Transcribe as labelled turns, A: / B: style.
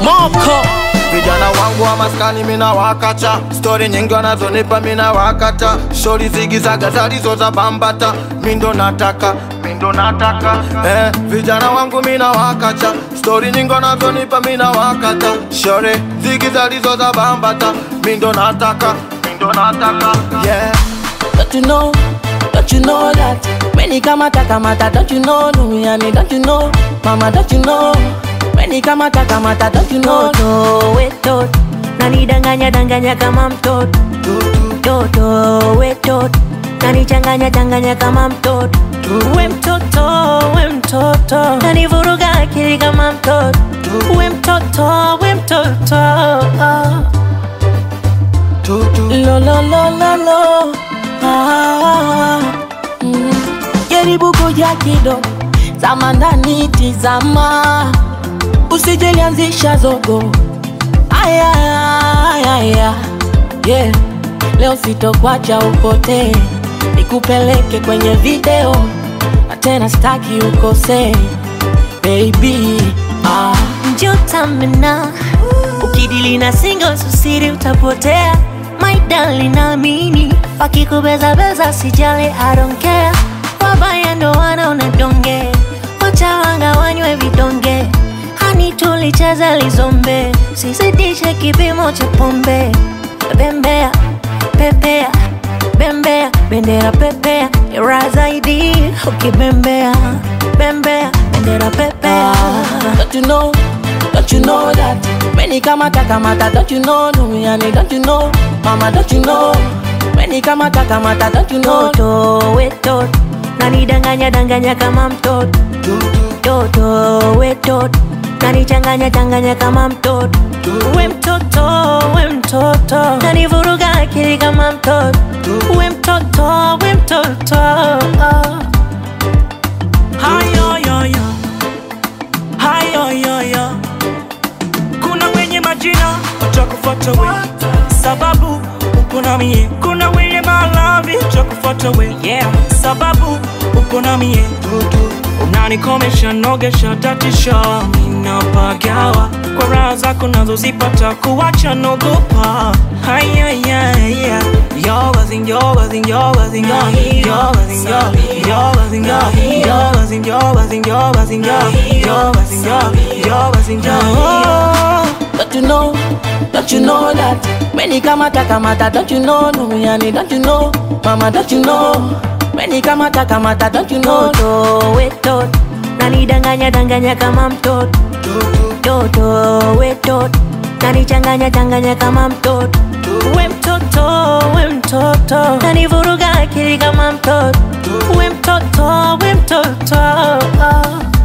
A: Moko
B: Vijana wangu wa maskani mina wakacha, stori nyingi wanazonipa mina wakata, shori zigizaga zalizo za bambata, mindo nataka mindo nataka eh, vijana wangu mina wakacha, stori nyingi wanazonipa mina wakata, shori zigi zalizo za bambata, mindo nataka mindo nataka yeah.
A: Don't you know, don't you know that Many kamata kamata, don't you know Duniani, don't you know Mama, don't you know Many kamata kamata, don't you know
C: Toto wetot nanidanganya danganya kama mtoto Toto wetot nanichanganya changanya kama mtoto We mtoto, we mtoto nanivuruga akili kama mtoto We mtoto, we mtoto
A: Lo lo lo lo lo ah, mm. Jaribu kuja kidogo Zama ndani tizama Usijelianzisha zogo Aya, aya, aya. Yeah. Leo sitokwacha upotee Nikupeleke kwenye video Na tena staki ukosee Baby ah.
C: Njotamena ukidili na singo susiri utapotea My darling naamini wakikubezabeza sijali I don't care wabaya ndo wanaona donge wachawanga wanywe vidonge hani tulicheza lizombe sizidishe kipimo cha pombe bembea pepea bembea bendera pepea ira zaidi ukibembea bembea bendera pepea
A: Don't you know, don't you know that Many kamata kamata, don't you know Duniani, don't you know Mama, don't you know Many kamata kamata, don't you know
C: Toto wetot nanidanganya danganya kama mtoto Toto wetot nanichanganya changanya kama mtoto We mtoto, we mtoto nanivuruga akili kama mtoto We mtoto, we mtoto
D: hayo yoyo hayo yoyo kuna wenye majina watakufuata we sababu uko na mie kuna wenye malavi watakufuata we yeah. sababu uko na mie unanikomesha nogesha tatisha minapagawa kwa raha zako nazozipata kuwacha nogopa hayayaya yoga zing yoga zing yoga zing yoga zing yoga zing yoga zing yoga zing yoga zing yoga zing yoga zing yoga
A: Don't you know, don't you know that Many kamata kamata, don't you know Duniani, don't you know Mama, don't you know Many kamata kamata, don't you know
C: Toto wetot nanidanganya danganya kama mtoto Toto wetot nanichanganya changanya kama mtoto We mtoto, we mtoto nanivuruga akili kama mtoto We mtoto, we mtoto